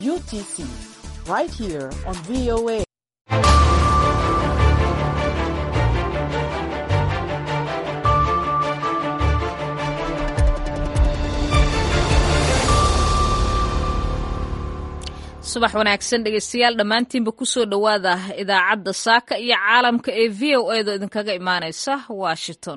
UTC, right here on VOA. subax wanaagsan dhegeystayaal dhammaantiinba kusoo dhowaada idaacadda saaka iyo caalamka ee v o edo idinkaga imaaneysa washington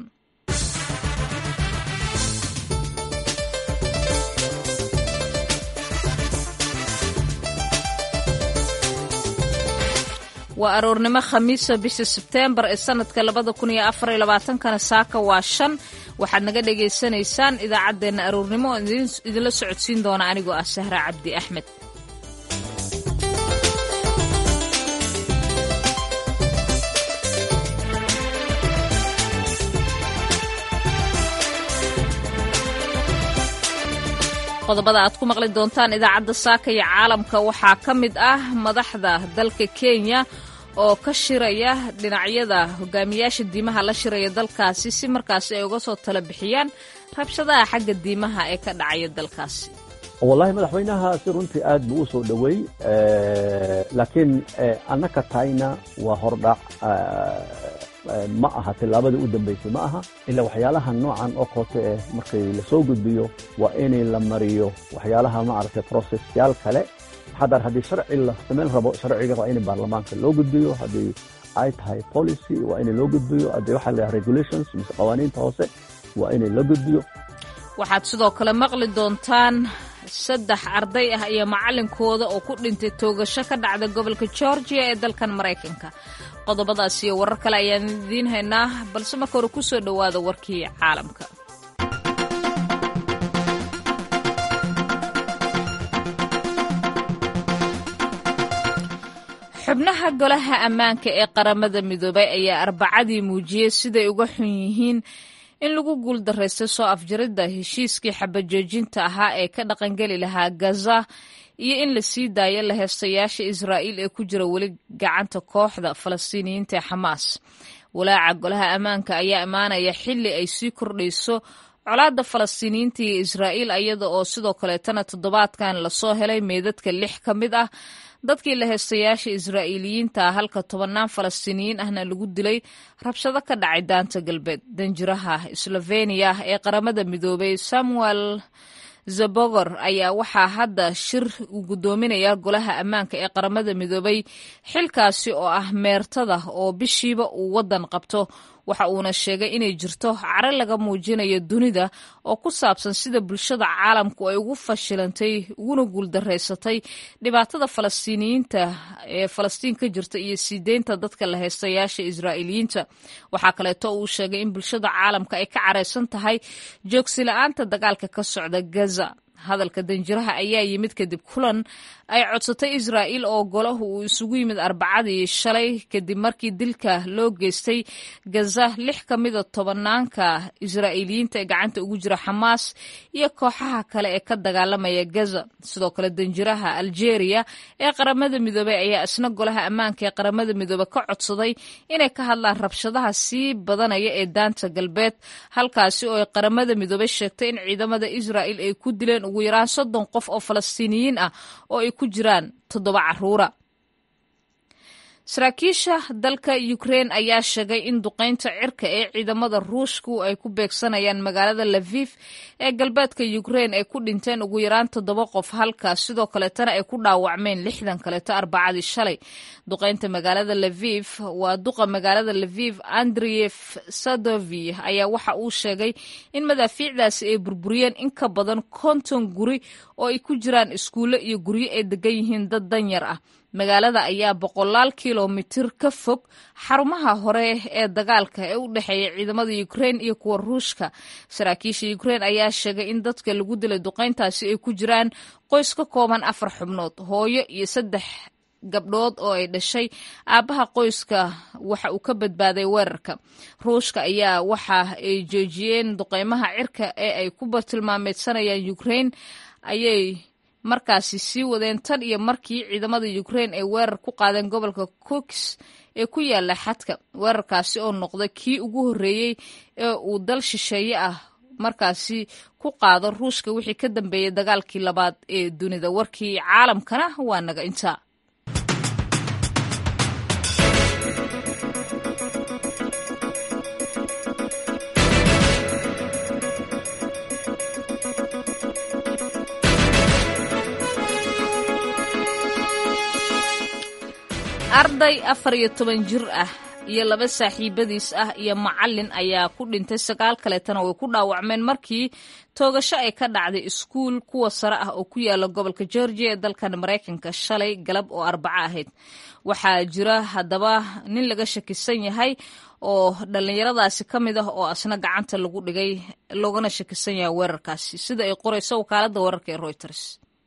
waa aroornimo khamiisa bisha sebteembar ee sanadka labada kun iyo afar iyo labaatankana saaka waa shan waxaad naga dhagaysanaysaan idaacaddeenna aroornimo oo idinla socodsiin doona anigoo ah sahra cabdi axmed qodobada aad ku maqli doontaan idaacadda saaka iyo caalamka waxaa ka mid ah madaxda dalka kenya oo ka shiraya dhinacyada hogaamiyaasha diimaha la shiraya dalkaasi si markaasi ay uga soo tala bixiyaan rabshadaha xagga diimaha ee ka dhacaya dalkaasi wallahi madaxweynaha si runtii aad buu u soo dhoweey laakiin annaka tahayna waa hordhac ma aha tillaabadii u dambaysay ma aha ilaa waxyaalaha noocan oo koote eh markay lasoo gudbiyo waa inay la mariyo waxyaalaha maaragtay processyaal kale haddar haddii sharci la samayn rabo sharciga waa in baarlamaanka loo gudbiyo haddii ay tahay policy waa in loo gudbiyo haddii waxaa la regulations mise qawaaniinta hoose waa in la gudbiyo waxaad sidoo kale maqli doontaan saddex arday ah iyo macalinkooda oo ku dhintay toogasho ka dhacda gobolka georgia ee dalkan maraykanka qodobadaas iyo warar kale ayaan idiin haynaa balse marka hore kusoo dhowaada warkii caalamka xubnaha golaha ammaanka ee qaramada midoobay ayaa arbacadii muujiyey siday uga xun yihiin in lagu guuldarraystay soo afjaridda heshiiskii xabajoojinta ahaa ee ka dhaqangeli lahaa gaza iyo in la sii daayo la heestayaasha israa'iil ee ku jira weli gacanta kooxda falastiiniyiinta ee xamaas walaaca golaha ammaanka ayaa imaanaya xilli ay sii kordhayso colaadda falastiiniyiinta iyo israa'iil iyada oo sidoo kaleetana toddobaadkan lasoo helay meedadka lix ka mid ah dadkii la heestayaasha israa'iiliyiinta halka tobannaan falastiiniyiin ahna lagu dilay rabshado ka dhacay daanta galbeed danjiraha sloveniya ee qaramada midoobay samuel zabogor ayaa waxaa hadda shir uu guddoominaya golaha ammaanka ee qaramada midoobay xilkaasi oo ah meertada oo bishiiba uu waddan qabto waxa uuna sheegay inay jirto caro laga muujinayo dunida oo ku saabsan sida bulshada caalamku ay ugu fashilantay uguna guuldaraysatay dhibaatada falastiiniyiinta ee falastiin ka jirta iyo sii deynta dadka la haystayaasha israa'iiliyiinta waxaa kaleeto uu sheegay in bulshada caalamka ay ka caraysan tahay joogsi-la-aanta dagaalka ka socda gaza hadalka danjiraha ayaa yimid kadib kulan ay codsatay israa'iil oo golahu uu isugu yimid arbacadii shalay kadib markii dilka loo geystay gaza lix ka mida tobanaanka israa'iiliyiinta ee gacanta ugu jira xamaas iyo kooxaha kale ee ka dagaalamaya gaza sidoo kale danjiraha aljeeriya ee qaramada midoobey ayaa isna golaha ammaanka ee qaramada midoobe ka codsaday inay ka hadlaan rabshadaha sii badanaya ee daanta galbeed halkaasi oo ay qaramada midoobey sheegtay in ciidamada israa'iil ay ku dileen ugu yaraan soddon qof oo falastiiniyiin ah oo ay ku jiraan toddoba caruura saraakiisha dalka ukrein ayaa sheegay in duqaynta cirka ee ciidamada ruushku ay ku beegsanayaan magaalada lafif ee galbeedka ukrein ay ku dhinteen ugu yaraan toddoba qof halka sidoo kaleetana ay ku dhaawacmeen lixdan kaleeto arbacadii shalay duqaynta magaalada lafif waa duqa magaalada lafif andriyef sadovi ayaa waxa uu sheegay in madaafiicdaasi ay burburiyeen in ka badan konton guri oo ay ku jiraan iskuulle iyo guryo ay degan yihiin dad danyar ah magaalada ayaa boqolaal kilomitir ka fog xarumaha hore ee dagaalka ee u dhexeeya ciidamada ukrein iyo kuwa ruushka saraakiisha ukrein ayaa sheegay in dadka lagu dilay duqayntaasi ay ku jiraan qoys ka kooban afar xubnood hooyo iyo saddex gabdhood oo ay dhashay aabbaha qoyska waxa uu ka badbaaday weerarka ruushka ayaa waxa ay joojiyeen duqaymaha cirka ee ay ku bartilmaameedsanayaan ukrein ayay markaasi sii wadeen tan iyo markii ciidamada ukrein ay weerar ku qaadeen gobolka cooks ee ku yaala xadka weerarkaasi oo noqda kii ugu horreeyey ee uu dal shisheeye ah markaasi ku qaado ruushka wixii ka dambeeyey dagaalkii labaad ee dunida warkii caalamkana waa naga intaa arday afar iyo toban jir ah iyo laba saaxiibadiis ah iyo macalin ayaa ku dhintay sagaal kaleetana way ku dhaawacmeen markii toogasho ay ka dhacday iskuul kuwa sare ah oo ku yaala gobolka georgia ee dalkan maraykanka shalay galab oo arbaco ahayd waxaa jira haddaba nin laga shakisan yahay oo dhallinyaradaasi ka mid ah oo asna gacanta lagu dhigay loogana shakisan yahay weerarkaasi sida ay qorayso wakaaladda wararka ee reuters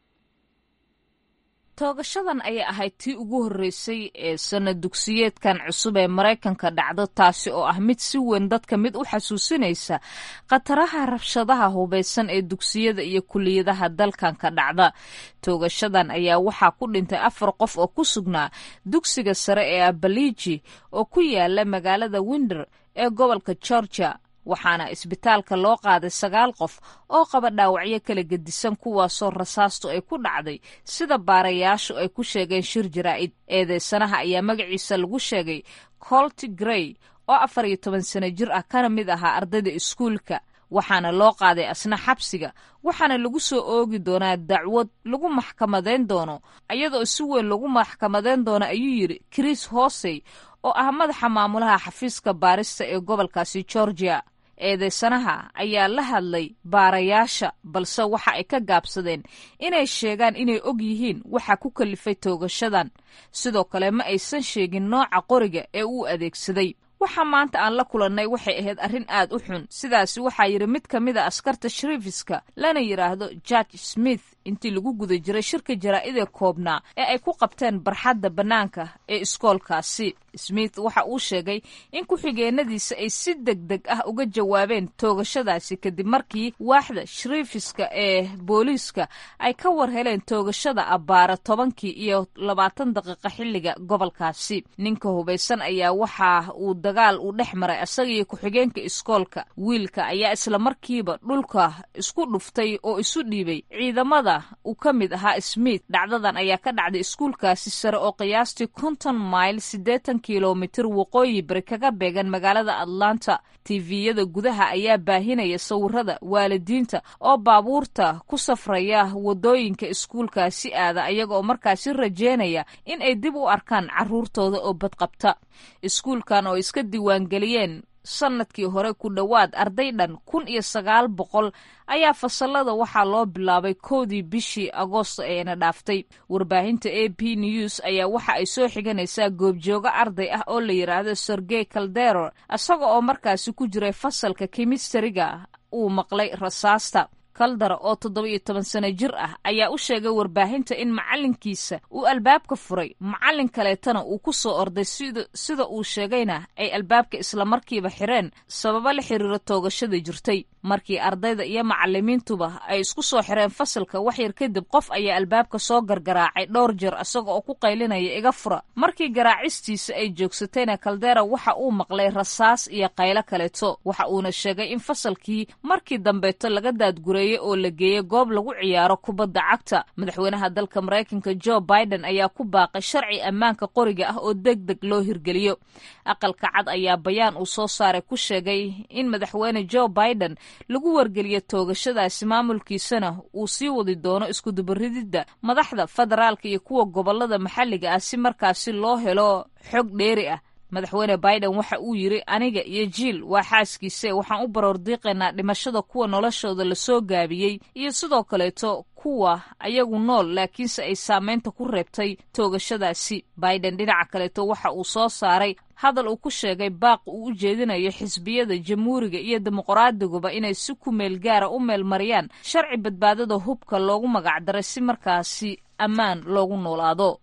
toogashadan ayay ahayd tii ugu horreysay ee sana dugsiyeedkan cusub ee maraykanka dhacdo taasi oo ah mid si weyn dadka mid u xasuusinaysa khataraha rabshadaha hubaysan ee dugsiyada iyo kuliyadaha dalkan ka dhacda toogashadan ayaa waxaa ku dhintay afar qof oo ku sugnaa dugsiga sare ee abaliji oo ku yaala magaalada winder ee gobolka georgia waxaana isbitaalka loo qaaday sagaal qof oo qaba dhaawacyo kala gedisan kuwaasoo rasaastu ay ku dhacday sida baarayaashu ay ku sheegeen shir jaraa'id eedeysanaha ayaa magaciisa lagu sheegay colti grey oo afar iyo toban sano jir ah kana mid ahaa ardayda iskuulka waxaana loo qaaday asna xabsiga waxaana lagu soo oogi doonaa dacwad lagu maxkamadayn doono iyadoo si weyn lagu maxkamadayn doono ayuu yidhi chris hosey oo ah madaxa maamulaha xafiiska baarista ee gobolkaasi georgia eedeysanaha ayaa la hadlay baarayaasha balse waxa ay ka gaabsadeen inay sheegaan inay og yihiin waxa ku kalifay toogashadan sidoo kale ma aysan sheegin nooca qoriga ee uu adeegsaday waxa maanta aan la kulannay waxay ahayd arrin aad u xun sidaasi waxaa yidhi mid ka mid a askarta sharifiska lana yidhaahdo george smith intii lagu guda jiray shirka jaraa'idee koobnaa ee ay ku qabteen barxadda bannaanka ee iskoolkaasi smith waxa uu sheegay in ku-xigeenadiisa ay si deg deg ah uga jawaabeen toogashadaasi kadib markii waaxda sharifiska ee booliiska ay ka war heleen toogashada abbaara tobankii iyo labaatan daqiiqa xilliga gobolkaasi ninka hubaysan ayaa waxa uu dagaal uu dhex maray asagaiyo ku-xigeenka iskoolka wiilka ayaa isla markiiba dhulka isku dhuftay oo isu dhiibay ciidamada uu ka mid ahaa smith dhacdadan ayaa ka dhacday iskuulkaasi sare oo qiyaastii konton mayl siddeetan kilomitir waqooyi bari kaga beegan magaalada atlanta tiviyada gudaha ayaa baahinaya sawirada waalidiinta oo baabuurta ku safraya wadooyinka iskuulkaasi aada ayaga oo markaasi rajeynaya in ay dib u arkaan carruurtooda oo badqabta iskuulkan oo iska diiwaangeliyeen sannadkii hore ku dhowaad arday dhan kun iyo sagaal boqol ayaa fasalada waxaa loo bilaabay kowdii bishii agoosto eena dhaaftay warbaahinta a p news ayaa waxa ay soo xiganaysaa goobjoogo arday ah oo la yidhaahdo sergey caldero isaga oo markaasi ku jiray fasalka kimistariga uu maqlay rasaasta kaldara oo toddoba iyo toban sano jir ah ayaa u sheegay warbaahinta in macalinkiisa uu albaabka furay macallin kaleetana uu ku soo orday sida uu sheegayna ay albaabka islamarkiiba xireen sababo la xiriiro toogashada jirtay markii ardayda iyo macalimiintuba ay isku soo xireen fasalka waxyar kadib qof ayaa albaabka soo gargaraacay dhowr jeer isaga oo ku qaylinaya iga fura markii garaacistiisa ay joogsatayna kaldera waxa uu maqlay rasaas iyo qaylo kaleeto waxa uuna sheegay in fasalkii markii dambeeto laga daadgureeyey oo la geeyey goob lagu ciyaaro kubadda cagta madaxweynaha dalka maraykanka jo biden ayaa ku baaqay sharci ammaanka qoriga ah oo deg deg loo hirgeliyo aqalka cad ayaa bayaan uu soo saaray ku sheegay in madaxweyne jo biden lagu wargeliyo toogashadaasi maamulkiisana uu sii wadi doono iskudubarididda madaxda federaalka iyo kuwa gobolada maxalliga ah si markaasi loo helo xog dheeri ah madaxweyne biden waxa uu yidri aniga iyo jiil waa xaaskiise waxaan u baroordiiqaynaa dhimashada kuwa noloshooda lasoo gaabiyey iyo sidoo kaleeto kuwa ayagu nool laakiinse ay saameynta ku reebtay toogashadaasi biden dhinaca kaleeto waxa uu soo saaray hadal uu ku sheegay baaq uu u jeedinayo xisbiyada jamhuuriga iyo dimuqraadiguba inay si ku meel gaara u meel mariyaan sharci badbaadada hubka loogu magacdaray si markaasi ammaan loogu noolaado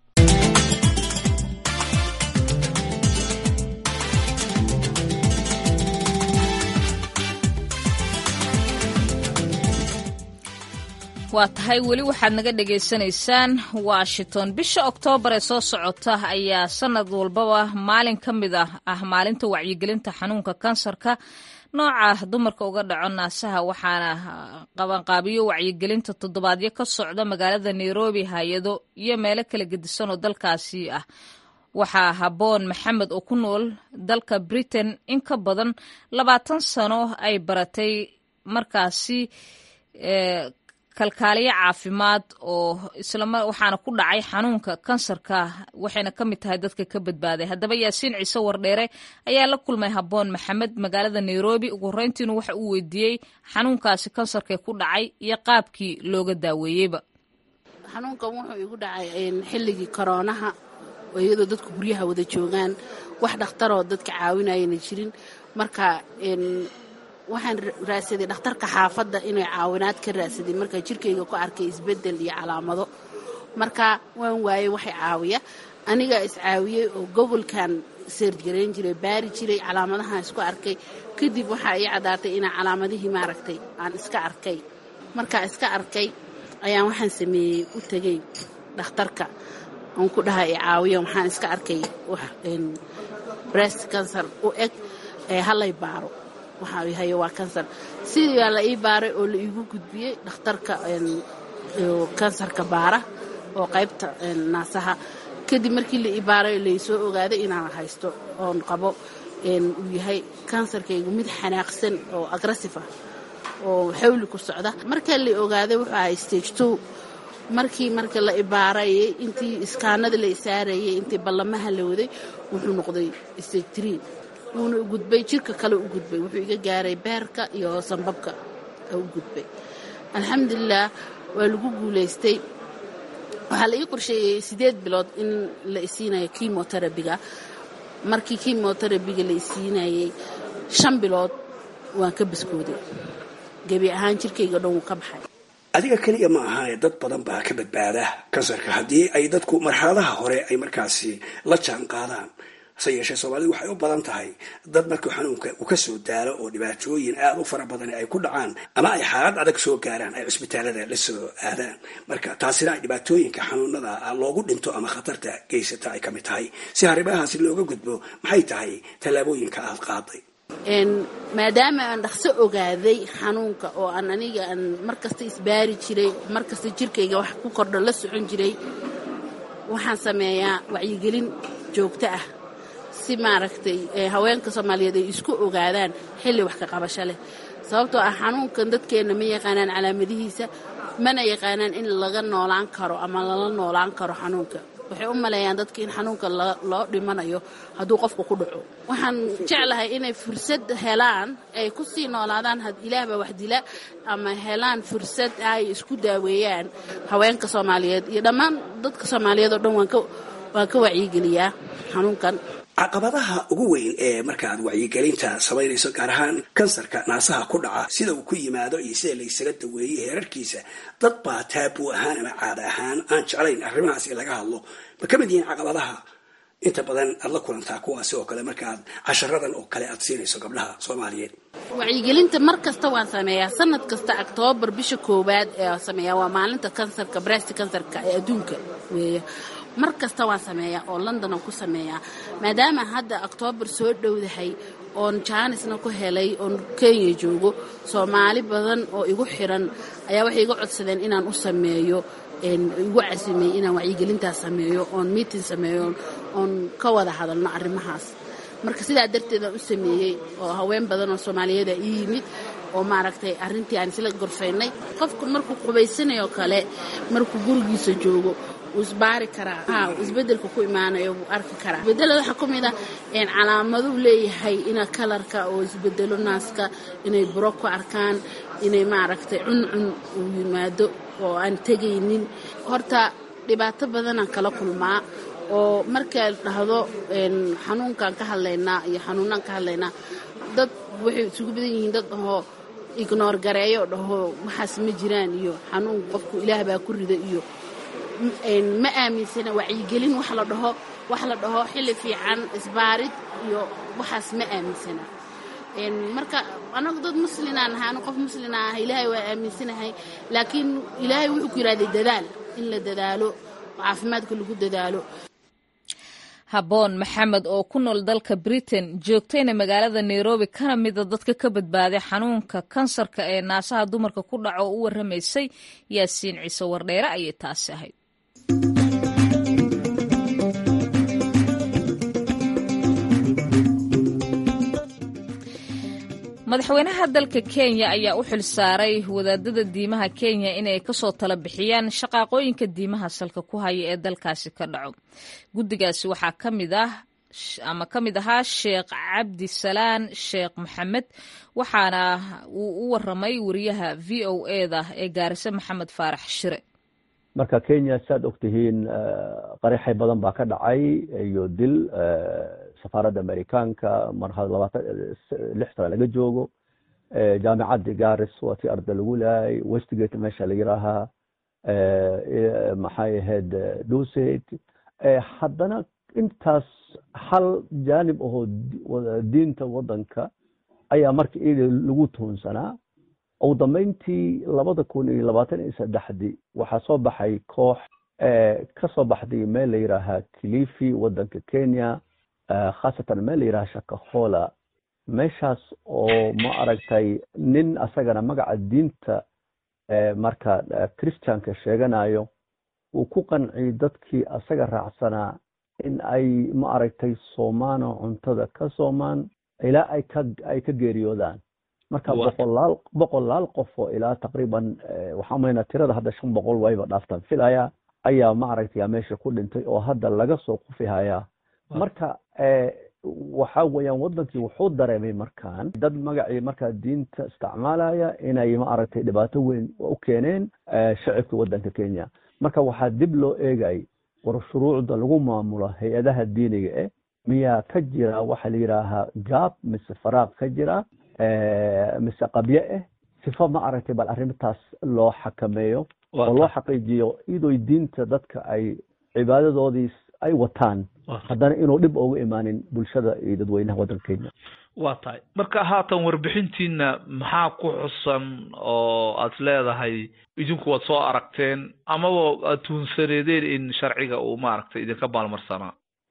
waa tahay weli waxaad naga dhagaysanaysaan washington bisha oktoobar ee soo socota ayaa sanad walbaba maalin ka mid ah ah maalinta wacyigelinta xanuunka kansarka nooca dumarka uga dhaco naasaha waxaana qabanqaabiyo wacyigelinta toddobaadyo ka socda magaalada nairobi hay-ado iyo meelo kala gedisan oo dalkaasi ah waxaa habboon maxamed oo ku nool dalka britain in ka badan labaatan sano ay baratay markaasi kalkaaliyo caafimaad oo islama waxaana ku dhacay xanuunka kansarka waxayna ka mid tahay dadka ka badbaaday haddaba yaasiin ciise wardheere ayaa la kulmay habboon maxamed magaalada nairobi ugu horreyntiinu waxa uu weydiiyey xanuunkaasi kansarkee ku dhacay iyo qaabkii looga daaweeyeyba xanuunkan wuxuu igu dhacay xilligii koroonaha oo iyadoo dadku guryaha wada joogaan wax dhakhtaroo dadka caawinayana jirin marka waxaan raadsaday dhakhtarka xaafadda inay caawinaad ka raadsaday markaa jirkayga ku arkay isbeddel iyo calaamado marka waan waayey waxay caawiya anigaa iscaawiyey oo gobolkan seergarayn jiray baari jiray calaamadahaan isku arkay kadib waxaa ii caddaatay inaa calaamadihii maaragtay aan iska arkay markaa iska arkay ayaan waxaan sameeyey u tegey dhakhtarka aan ku dhaha i caawiya waxaan iska arkay brest cancer u eg ee hallay baaro waxaa hayo waa kansar sidii baa la ii baaray oo la iigu gudbiyey dhakhtarka kansarka baara oo qaybta naasaha kadib markii la ii baaray laysoo ogaaday inaan haysto oon qabo uu yahay kansarkaygu mid xanaaqsan oo agressif ah oo xawli ku socda markaa la ogaaday wuxuu ahay stage two markii marka la ibaarayay intii iskaanada la isaarayay intii ballamaha la waday wuxuu noqday stage tree wuuna u gudbay jirka kale u gudbay wuxuu iga gaaray beerka iyo sambabka u gudbay alxamdulilah waa lagu guulaystay waxaa la ii qorsheeyey siddeed bilood in la isiinayo kimoterabiga markii kimoterabiga la isiinayey shan bilood waan ka baskooday gebi ahaan jirkayga dhan wuu ka baxay adiga keliya ma ahae dad badan baa ka badbaada kansarka haddii ay dadku marxaladaha hore ay markaasi la jaan qaadaan hase yeeshee soomaalidu waxay u badan tahay dad markuu xanuunka uu ka soo daalo oo dhibaatooyin aada u fara badan ay ku dhacaan ama ay xaalad adag soo gaaraan ay cisbitaalada la soo aadaan marka taasina ay dhibaatooyinka xanuunada loogu dhinto ama khatarta geysata ay ka mid tahay si arrimahaasi looga gudbo maxay tahay tallaabooyinka aad qaaday maadaama aan dhaqso ogaaday xanuunka oo aan aniga aan markasta isbaari jiray markasta jirkayga wax ku kordho la socon jiray waxaan sameeyaa wacyigelin joogto ah si maaragtay haweenka soomaaliyeed ay isku ogaadaan xilli wax ka qabasho leh sababtoo ah xanuunkan dadkeenna ma yaqaanaan calaamadihiisa mana yaqaanaan in laga noolaan karo ama lala noolaan karo xanuunka waxay u maleeyaan dadka in xanuunka loo dhimanayo hadduu qofka ku dhaco waxaan jeclahay inay fursad helaan ay ku sii noolaadaan ilaahbaa wax dila ama helaan fursad ay isku daaweeyaan haweenka soomaaliyeed iyo dhammaan dadka soomaaliyeed oo dhan waan ka wacyigeliyaa xanuunkan caqabadaha ugu weyn ee markaad wacyigelinta samaynayso gaar ahaan kansarka naasaha ku dhaca sida uu ku yimaado iyo sida laysaga daweeyey heerarkiisa dad baa taabuu ahaan ama caada ahaan aan jeclayn arrimahaas in laga hadlo ma ka mid yihiin caqabadaha inta badan aad la kulantaa kuwaasi oo kale markaaad casharadan oo kale aad siinayso gabdhaha soomaaliyeed wacyigelinta mar kasta waan sameeyaa sanad kasta octoobar bisha koowaad ee sameeyaa waa maalinta kansarka brest kansarka ee adduunka weeye mar kasta waan sameeyaa oo london aan ku sameeyaa maadaama hadda oktoobar soo dhowdahay oon jaanisna ku helay oon kenya joogo soomaali badan oo igu xiran ayaa waxay iga codsadeen inaan u sameeyo igu casimay inaan wacyigelintaas sameeyo oon miitin sameeyo oon ka wada hadalno arrimahaas marka sidaa darteedaan u sameeyey oo haween badan oo soomaaliyeeda ii yimid oo maaragtay arrintii aan isla gorfaynay qofku markuu qubaysanayoo kale markuu gurigiisa joogo isbaari karaa ha isbedelka ku imaanayo wuu arki karaa isbedelada waxaa ku mid ah calaamaduu leeyahay ina kalarka oo isbedelo naaska inay buro ku arkaan inay maaragtay cuncun uu yimaado oo aan tegaynin horta dhibaato badanaan kala kulmaa oo markaad dhahdo xanuunkaan ka hadlaynaa iyo xanuunaan ka hadlaynaa dad waxay isugu badan yihiin dad ahoo ignoor gareeyo dhaho waxaas ma jiraan iyo xanuun qofku ilaah baa ku rida iyo ma aaminsana wacyigelin wax la dhaho wax la dhaho xilli fiican isbaarid iyo waxaas ma aaminsana marka anagu dad muslinaan ahay anu qof muslina ah ilaahay waa aaminsanahay laakiin ilaahay wuxuu ku yidhahday dadaal in la dadaalo caafimaadka lagu dadaalo haboon maxamed oo ku nool dalka britain joogtayna magaalada nairobi kana mida dadka ka badbaaday xanuunka kansarka ee naasaha dumarka ku dhaco oo u waramaysay yaasiin ciise wardheere ayay taasi ahayd madaxweynaha dalka kenya ayaa u xilsaaray wadaadada diimaha kenya inay kasoo tala bixiyaan shaqaaqooyinka diimaha salka ku haya ee dalkaasi ka dhaco guddigaasi waxaa ka mid ah ama ka mid ahaa sheekh cabdi salaan sheekh maxamed waxaana uu u waramay wariyaha v o eda ee gaarise maxamed faarax shire marka kenya saad ogtihiin qaraxay badan baa ka dhacay iyo dil safaaradda amerikaanka mar labaatan lix sana laga joogo jaamicaddi garis waa tii arda lagu laayay westgate meesha la yiraahaa maxay ahayd duset haddana intaas hal jaanib ahoo diinta waddanka ayaa marka iyada lagu tuunsanaa ugu dambeyntii labada kun iyo labaatan iyo saddexdii waxaa soo baxay koox ka soo baxday meel la yidhaahaa kilifi waddanka kenya khaasatan meel la yidhaha shakahola meeshaas oo ma aragtay nin asagana magaca diinta marka christianka sheeganayo uu ku qanciyay dadkii asaga raacsanaa in ay ma aragtay soomaano cuntada ka soomaan ilaa ay ka ay ka geeriyoodaan marka boqolaal boqolaal qof oo ilaa taqriiban waxaan malaynaa tirada hadda shan boqol wayba dhaaftaan filaya ayaa ma aragtay meesha ku dhintay oo hadda laga soo qufi hayaa marka waxa weeyaan waddankii wuxuu dareemay markaan dad magacii markaa diinta isticmaalaya inay ma aragtay dhibaato weyn u keeneen shacibka waddanka kenya marka waxaa dib loo eegay war shuruucda lagu maamulo hay-adaha diiniga eh miyaa ka jira waxa la yidhaahaa gaab mise faraaq ka jira mise qabye ah sifo ma aragtay bal arrintaas loo xakameeyo oo loo xaqiijiyo iyadoy diinta dadka ay cibaadadoodii ay wataan haddana inuu dhib ugu imaanin bulshada iyo dadweynaha waddanka kenya waa tahay marka haatan warbixintiina maxaa ku xusan oo aad leedahay idinku waad soo aragteen amaba aad tuunsaneedeen in sharciga uu maaragtay idinka maalmarsanaa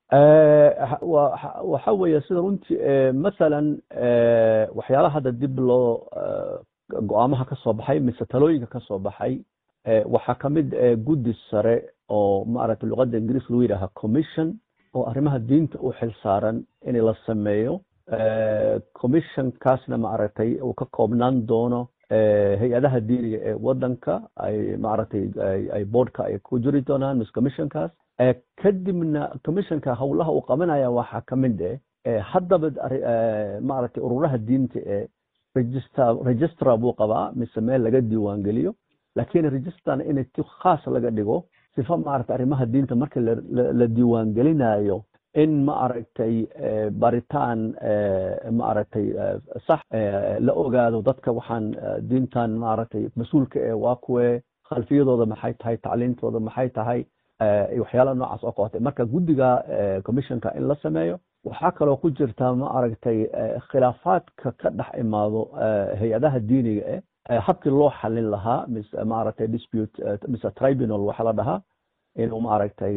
waxa weeye sida runtii masalan waxyaalaha hadda dib loo go-aamaha ka soo baxay mise talooyinka ka soo baxay waxaa ka mid guddi sare oo maaragtay luqadda ingiriis lagu yidhaaha commission oo arrimaha diinta u xil saaran in la sameeyo commissionkaasna maaragtay uu ka koobnaan doono hay-adaha diiniga ee waddanka ay maaragtay ay boardka ay ku jiri doonaan mise commissionkaas kadibna commissionka howlaha uu qabanaya waxaa ka mid eh haddaba maaragtay ururaha diinta ee register registra buu qabaa mise meel laga diiwaan geliyo laakiin registrana in si khaas laga dhigo sifa maaragtay arrimaha diinta marka la diiwaan gelinayo in ma aragtay baritaan ma aragtay sax la ogaado dadka waxaan diintan maaragtay mas-uulka ee waa kuwe khalfiyadooda maxay tahay tacliintooda maxay tahay waxyaalaha noocaas oo kootay marka guddiga commissionka in la sameeyo waxaa kaloo ku jirta ma aragtay khilaafaadka ka dhex imaado hay-adaha diiniga eh habkii loo xalin lahaa mise maaragtay dispute mise tribunal waxa la dhahaa inuu maaragtay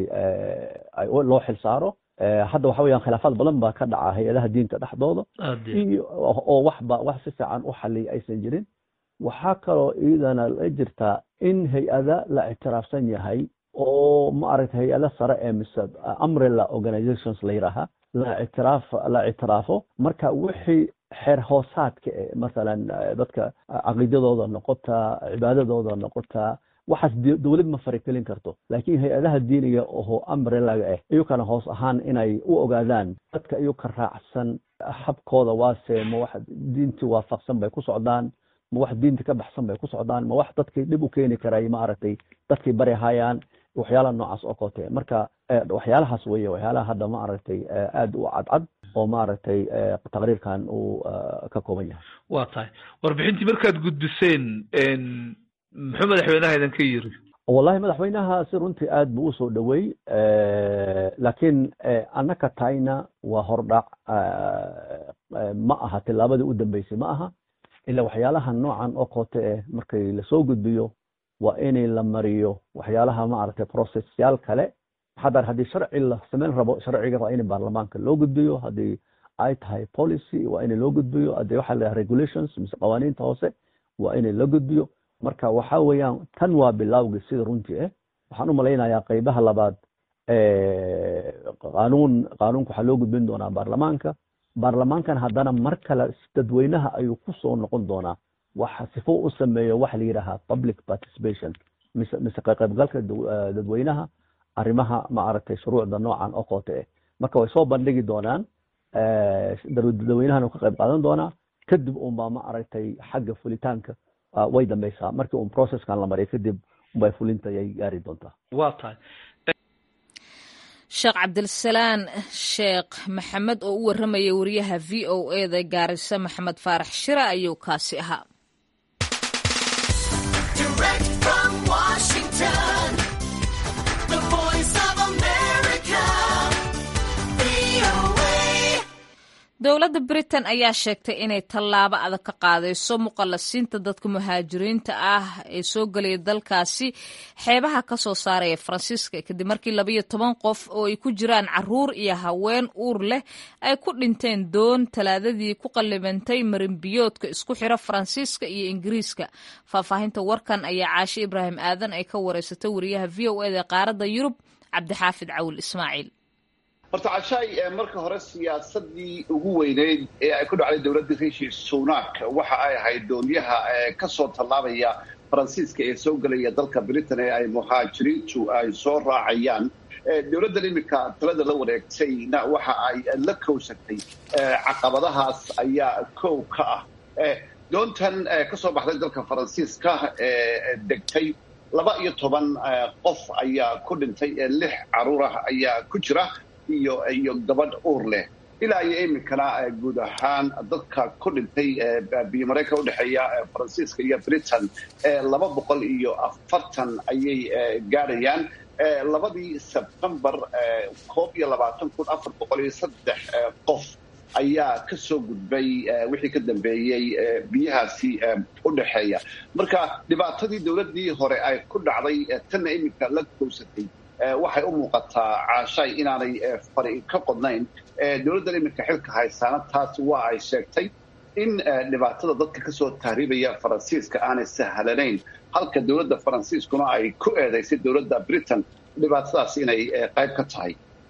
loo xil saaro hadda waxa weeyaan khilaafaad badan baa ka dhaca hay-adaha diinta dhexdooda iyo oo waxba wax si fiican u xaliya aysan jirin waxaa kaloo iyadana la jirtaa in hay-ada la ictiraafsan yahay oo maaragtay hay-ada sare ee mise umbrella organizations la yidhaaha la ictiraaf la ictiraafo marka wixii xeer hoosaadka e masalan dadka caqiidadooda noqota cibaadadooda noqota waxaas dowlad ma farikelin karto laakiin hay-adaha diiniga oo umbrelaga ah iyukana hoos ahaan inay u ogaadaan dadka iyuka raacsan habkooda waase ma wax diintii waafaqsan bay ku socdaan ma wax diinta ka baxsan bay ku socdaan ma wax dadkii dhib u keeni karay ma aragtay dadkii bari hayaan waxyaalaha noocaas oo kote marka waxyaalahaas weye waxyaalaha hadda ma aragtay aada u cadcad oo maaragtay taqriirkan uu ka kooban yahay waa tahay warbixintii markaad gudbiseen muxuu madaxweynaha idinka yiri wallahi madaxweynaha si runtii aad buu usoo dhowey laakiin annaka tahayna waa hordhac ma aha tilaabadii u dambeysay ma aha ila waxyaalaha noocan oo koote eh markay lasoo gudbiyo waa inay la mariyo waxyaalaha maaragtay processyaal kale maxaa haddii sharci la samayn rabo sharciga waa in baarlamaanka loo gudbiyo haddii ay tahay policy waa in loo gudbiyo haddii waxaa la regulations mise qawaaniinta hoose waa in la gudbiyo marka waxa weeyaan tan waa bilawgi sida runtii ah waxaan u malaynayaa qeybaha labaad qaanuun qaanuunka waxaa loo gudbin doonaa baarlamaanka baarlamaankan haddana mar kale dadweynaha ayuu ku soo noqon doonaa waxa sifo u sameeyo waxa la yidhaahaa public participation mise mise qaybgalka dadweynaha arrimaha ma aragtay shuruucda noocan oo koote ah marka way soo bandhigi doonaan dadweynahana ka qayb qaadan doonaa kadib unbaa ma aragtay xagga fulitaanka way dambeysaa markii un processkan la mariyo kadib unbay fulinta ayay gaari doontaa waa tahay sheekh cabdilsalaan sheekh maxamed oo u warramaya wariyaha v o e da gaarisa maxamed faarax shira ayuu kaasi ahaa dowladda britain ayaa sheegtay inay tallaabo adag ka qaadayso muqallasiinta dadka muhaajiriinta ah ee soo gelaya dalkaasi xeebaha ka soo saaraya faransiiska kadib markii labayo toban qof oo ay ku jiraan caruur iyo haween uur leh ay ku dhinteen doon talaadadii ku qallibantay marinbiyoodka isku xira faransiiska iyo ingiriiska faahfaahinta warkan ayaa caashe ibraahim aadan ay ka wareysatay wariyaha v o eda qaaradda yurub cabdixaafid cawil ismaaciil horta cashaay marka hore siyaasadii ugu weyneyd ee ay ku dhacday dowladda rishi sunak waxa ay ahayd doonyaha kasoo tallaabaya faransiiska ee soo gelaya dalka britain ee ay muhaajiriintu ay soo raacayaan dowladdan iminka talada la wareegtayna waxa ay la kowsatay caqabadahaas ayaa kow ka ah doontan kasoo baxday dalka faransiiska ee degtay laba iyo toban qof ayaa ku dhintay lix caruur ah ayaa ku jira iyo iyo gabadh uur leh ilaa iyo iminkana guud ahaan dadka ku dhintay biyo mareykanka udhexeeya faransiiska iyo britain laba boqol iyo afartan ayay gaadhayaan labadii sebtembar koob iyo labaatan kun afar boqol iyo saddex qof ayaa ka soo gudbay wixii ka dambeeyey biyahaasi u dhexeeya marka dhibaatadii dowladdii hore ay ku dhacday tanna iminka la kowsatay waxay u muuqataa caashaay inaanay fari ka qodnayn dowladdan iminka xilka haysaana taas waa ay sheegtay in dhibaatada dadka kasoo tahriibaya faransiiska aanay sahlanayn halka dowladda faransiiskuna ay ku eedaysay dowladda britain dhibaatadaas inay qayb ka tahay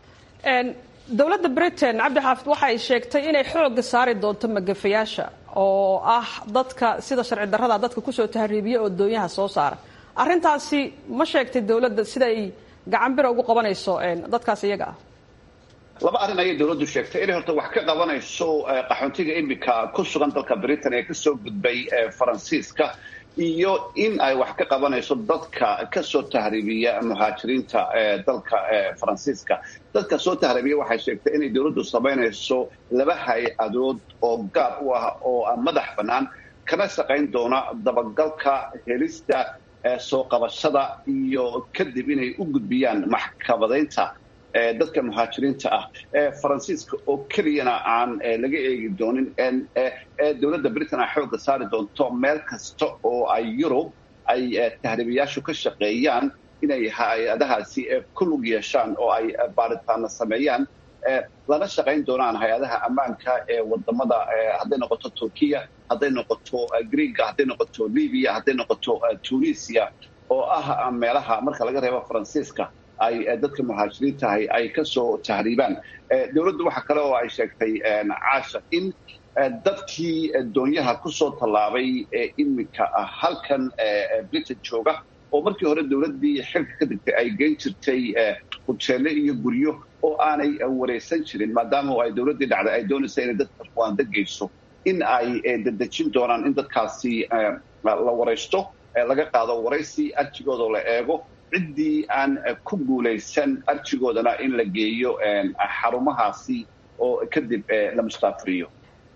dowladda britain cabdixaafid waxa ay sheegtay inay xooga saari doonto magafayaasha oo ah dadka sida sharci darrada dadka kusoo tahriibiya oo doonyaha soo saara arrintaasi ma sheegtay dowladda sida ay gacan bira ugu qabanayso dadkaas iyaga ah laba arrin ayay dowladdu sheegtay inay horta wax ka qabanayso qaxoontiga iminka ku sugan dalka britain ee kasoo gudbay faransiiska iyo in ay wax ka qabanayso dadka kasoo tahriibiya muhaajiriinta dalka faransiiska dadka soo tahriibiya waxay sheegtay inay dowladdu samaynayso laba hay-adood oo gaar u ah oo madax bannaan kana shaqayn doona dabagalka helista soo qabashada iyo kadib inay u gudbiyaan maxkamadaynta dadka muhaajiriinta ah faransiiska oo keliyana aan laga eegi doonin dowladda britain ay xoogga saari doonto meel kasta oo ay yurub ay tahriibayaashu ka shaqeeyaan inay hay-adahaasi ku lug yeeshaan oo ay baaritaana sameeyaan lana shaqayn doonaan hay-adaha ammaanka ee wadamada hadday noqoto turkiya hadday noqoto greega hadday noqoto libiya hadday noqoto tunisia oo ah meelaha marka laga reebo faransiiska ay dadka muhaajiriintahay ay kasoo tahriibaan dowladdu waxa kale oo ay sheegtay caasha in dadkii doonyaha kusoo tallaabay ee iminka halkan britain jooga oo markii hore dowladdii xilka ka degtay ay geyn jirtay huteele iyo guryo oo aanay wareysan jirin maadaama ay dowladdii dhacday ay doonaysa inay dadka ruwaanda geyso in ay dedejin doonaan in dadkaasi la waraysto laga qaado waraysi arjigoodoo la eego ciddii aan ku guulaysan arjigoodana in la geeyo xarumahaasi oo kadib la mustaafiriyo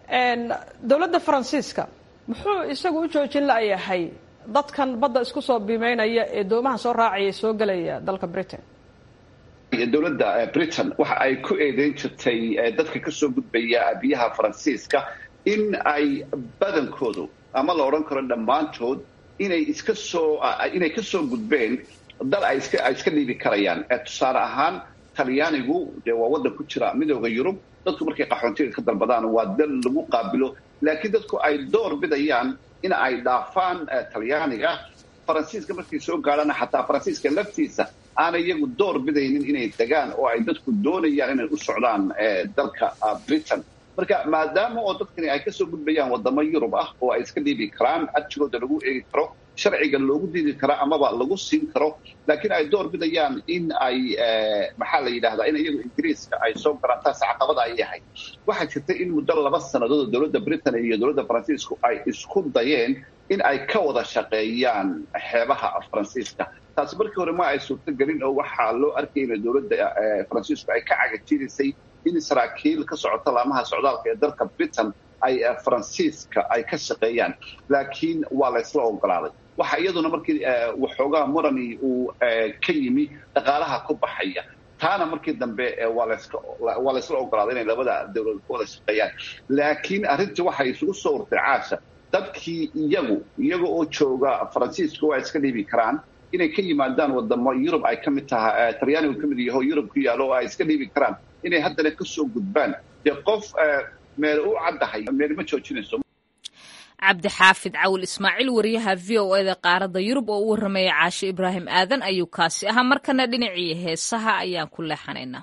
dowladda faransiiska muxuu isagu u joojin la'yahay dadkan badda isku soo biimeynaya ee doomaha soo raacaya soo gelaya dalka britain dowladda britain waxa ay ku eedeyn jirtay dadka kasoo gudbaya biyaha faransiiska in ay badankoodu ama la odhan karo dhammaantood inay iska soo inay kasoo gudbeen dal ay iska ay iska dhiibi karayaan tusaale ahaan talyaanigu dee waa waddan ku jira midooda yurub dadku markay qaxoontiga ka dalbadaan waa dal lagu qaabilo laakiin dadku ay door bidayaan in ay dhaafaan talyaaniga faransiiska markay soo gaadhana xataa faransiiska laftiisa aanay iyagu door bidaynin inay degaan oo ay dadku doonayaan inay u socdaan dalka britain marka maadaama oo dadkani ay kasoo gudbayaan wadamo yurub ah oo ay iska dhiibi karaan arjigooda lagu eegi karo sharciga loogu diidi karo amaba lagu siin karo laakiin ay door bidayaan in ay maxaa la yidhahdaa in iyagu ingiriiska ay soo galaan taas caqabada ay yahay waxaa jirta in muddo laba sannadood oo dowladda britain iyo dowladda faransiisku ay isku dayeen in ay ka wada shaqeeyaan xeebaha faransiiska taasi markii hore ma ay suurtogelin oo waxaa loo arkaya in dowladda faransiisku ay ka cagajirisay in saraakiil ka socota laamaha socdaalka ee dalka britain ay faransiiska ay ka shaqeeyaan laakiin waa la ysla ogolaaday waxa iyaduna markii waxoogaa murani uu ka yimi dhaqaalaha ku baxaya taana markii dambe waa laysla ogolaaday inay labada dowladood ku wada shaqeeyaan laakiin arrintii waxay isugu soo urtay caasha dadkii iyagu iyaga oo jooga faransiiska waa iska dhiibi karaan inay ka yimaadaan wadamo yurub ay ka mid tahay talyaanigu ka mid yaho yurub ku yaalo oo ay iska dhiibi karaan inay haddana kasoo gudbaan dee qof meel u caddahay meel ma joojinayso cabdixaafid cawil ismaaciil wariyaha v o eda qaaradda yurub oo u warramaya caashe ibraahim aadan ayuu kaasi ahaa markana dhinacii heesaha ayaan ku leexanaynaa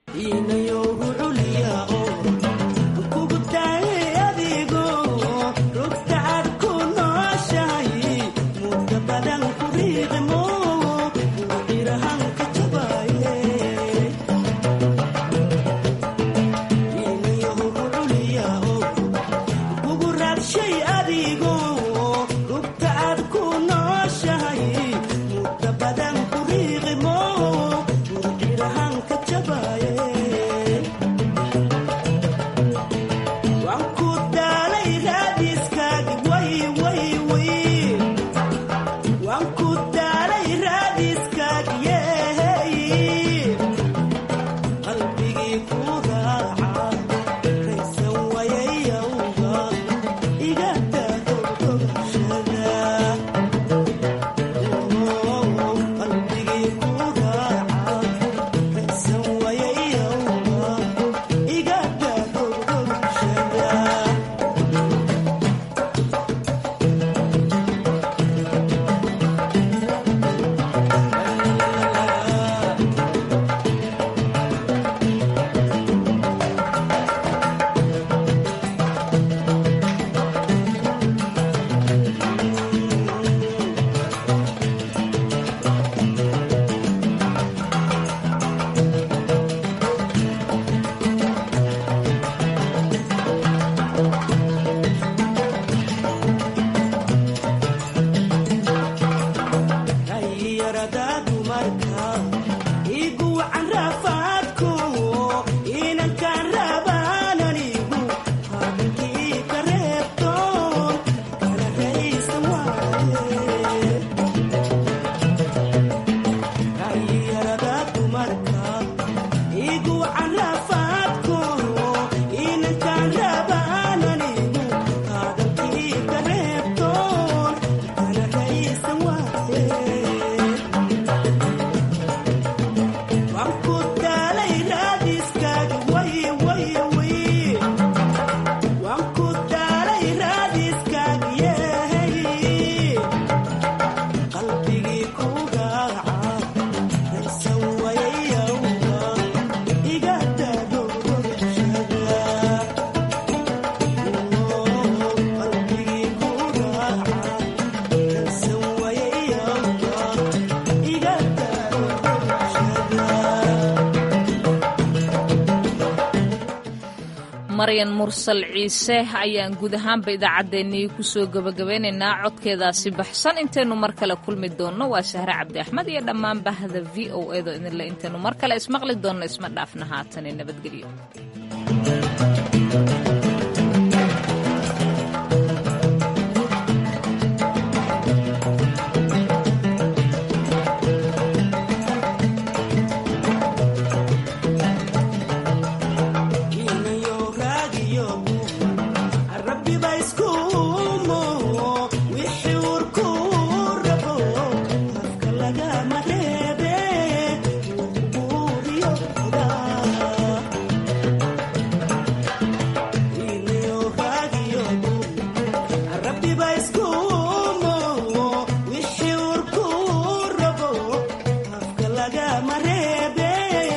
maryan mursal ciise ayaan guud ahaanba idaacaddeenii kusoo gebagabeynaynaa codkeedaasi baxsan intaynu mar kale kulmi doonno waa sahre cabdi axmed iyo dhammaan bahda v o edo idinle intaynu mar kale ismaqli doonno isma dhaafna haatane nabadgelyo